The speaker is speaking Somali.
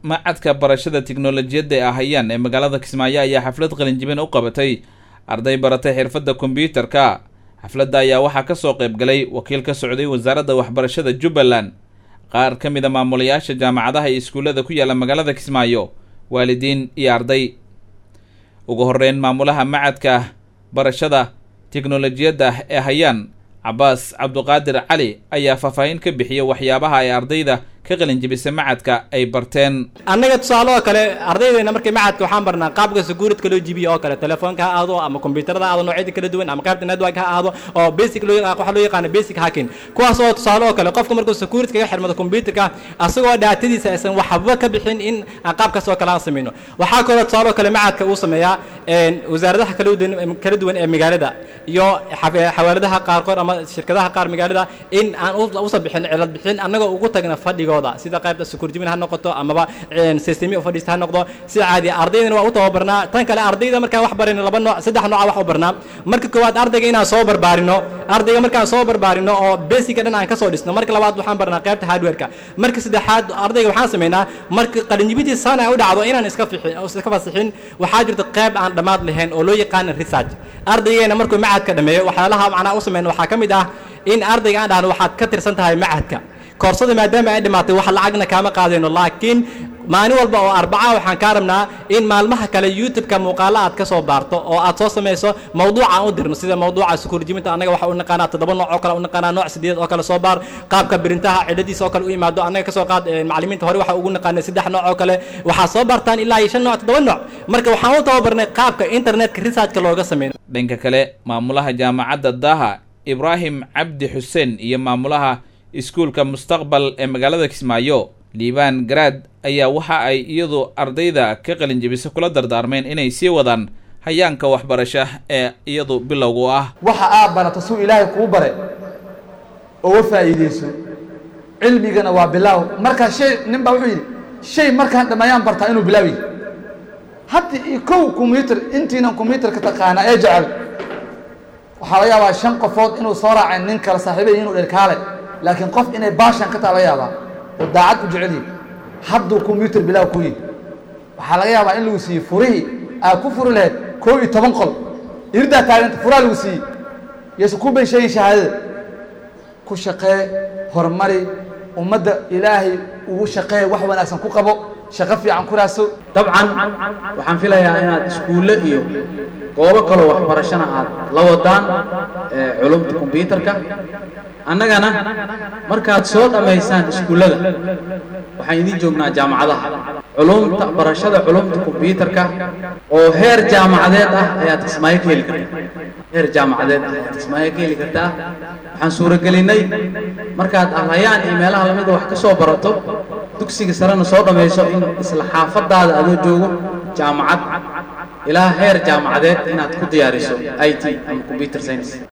macadka barashada tiknolojiyadda ee ahayaan ee magaalada kismaayo ayaa xaflad qalinjibin u qabatay arday baratay xirfadda kombyuutarka xafladda ayaa waxaa ka soo qayb galay wakiil ka socday wasaaradda waxbarashada jubbaland qaar ka mid a maamulayaasha jaamacadaha iyo iskuullada ku yaalla magaalada kismaayo waalidiin iyo arday ugu horreyn maamulaha macadka barashada tiknolojiyadda ee hayaan cabaas cabduqaadir cali ayaa faahfaahin ka bixiyay waxyaabaha ay ardayda ka qalinjibisa macadka ay barteen annaga tusaale oo kale ardaydeena markay macadka waxaan barnaa qaabka secuuritka loo jibiyo oo kale telefoonka ha ahaado ama kombiyuutarada ha ahaado noocyada kala duwan ama qaybta network ha ahaado oo basic loo waxa loo yaqaano basic hacking kuwaas oo tusaale oo kale qofka markuu security kaga xirmado kombiyuutarka asagoo dhaatadiisa aysan waxba ka bixin in aan qaabkaas oo kale aan samayno waxaa kaloo tusaale oo kale macadka uu sameeyaa wasaaradaha kala duwan kala duwan ee magaalada iyo xawaaladaha qaarkood ama shirkadaha qaar magaalada in aan usa bixin cilad bixin annagoo ugu tagna fadhigooda sida qaybta security ha noqoto amaba systemi fadhiista ha noqdo sida caadi ardaydana waa u tababarnaa tan kale ardayda markaan wax barayno laba nooc saddex nooca wax u barnaa marka koowaad ardayga inaan soo barbaarino ardayga markaan soo barbaarino oo basica dhan aan ka soo dhisno marka labaad waxaan barnaa qaybta hardwareka marka saddexaad ardayga waxaan samaynaa marka qalinjibidii sana ay u dhacdo inaan iska fixin iska fasixin waxaa jirta qayb aan dhammaad lahayn oo loo yaqaano research ardaygeena markuu macadka dhameeyo waxyaalaha macnaa u sameyn waxaa ka mid ah in ardayga aan dhahno waxaad ka tirsan tahay macadka koorsada maadaama ay dhimaatay wax lacagna kaama qaadayno laakiin maalin walba oo arbaca waxaan kaa rabnaa in maalmaha kale youtube-ka muuqaalo aad ka soo baarto oo aad soo samayso mawduuca aan u dirno sida mawduuca sukuurjiminta annaga waxa u naqaanaa toddoba nooc oo kale u naqaanaa nooc sideed oo kale soo baar qaabka birintaha cidhadiisa oo kale u yimaado annaga kasoo qaad macallimiinta hore waxa ugu naqaanay saddex nooc oo kale waxaa soo baartaan ilaa iyo shan nooc toddoba nooc marka waxaan u tababarnay qaabka internetka researchka looga sameeyo dhanka kale maamulaha jaamacadda daha ibraahim cabdi xuseen iyo maamulaha iskuulka mustaqbal ee magaalada kismaayo liibaan garaad ayaa waxa ay iyadu ardayda ka qalinjibisa kula dardaarmeen inay sii wadaan hayaanka waxbarasha ee iyadu bilowgu ah waxa aad barato suu ilaahay kuu bare oga faa'iideyso cilmigana waa bilaaw markaa shay nin baa wuxuu yidhi shay markaan dhammeeyaan bartaa inuu bilaaw yahy hadda iyo kow kombyuutar intiinan kombyuutarka taqaana ee jecel waxaa laga yaabaa shan qofood inuu soo raacay nin kale saaxiibay inuu dherkaale laakiin qof inay baashan ka taa laga yaabaa oo daacad u jecel yihi hadduu kombyuutar bilaaw ku yihi waxaa laga yaabaa in lagu siiyey furihii aad ku furi lahayd koo iyo toban qol irdaa taaganta furaa lagu siiyey yase ku bay sheegin shahaadada ku shaqee horumari ummadda ilaahay ugu shaqee wax wanaagsan ku qabo shaqo fiican ku raadso dabcan waxaan filayaa inaad iskuulle iyo goobo kaloo waxbarashana aad la wadaan culumta kombyuutarka annagana markaad soo dhammaysaan iskuullada waxaan idiin joognaa jaamacadaha culumta barashada culumta kombyuutarka oo heer jaamacadeed ah ayaad kismaayo ka heli kartaa heer jaamacadeed ah ayaad kismaayo ka heli kartaa waxaan suuragelinnay markaad arlayaan iyo meelaha lamida wax ka soo barato dugsiga sarena soo dhammayso in isla xaafadaada adoo joogo jaamacad ilaa heer jaamacadeed inaad ku diyaariso i t ama combyuter science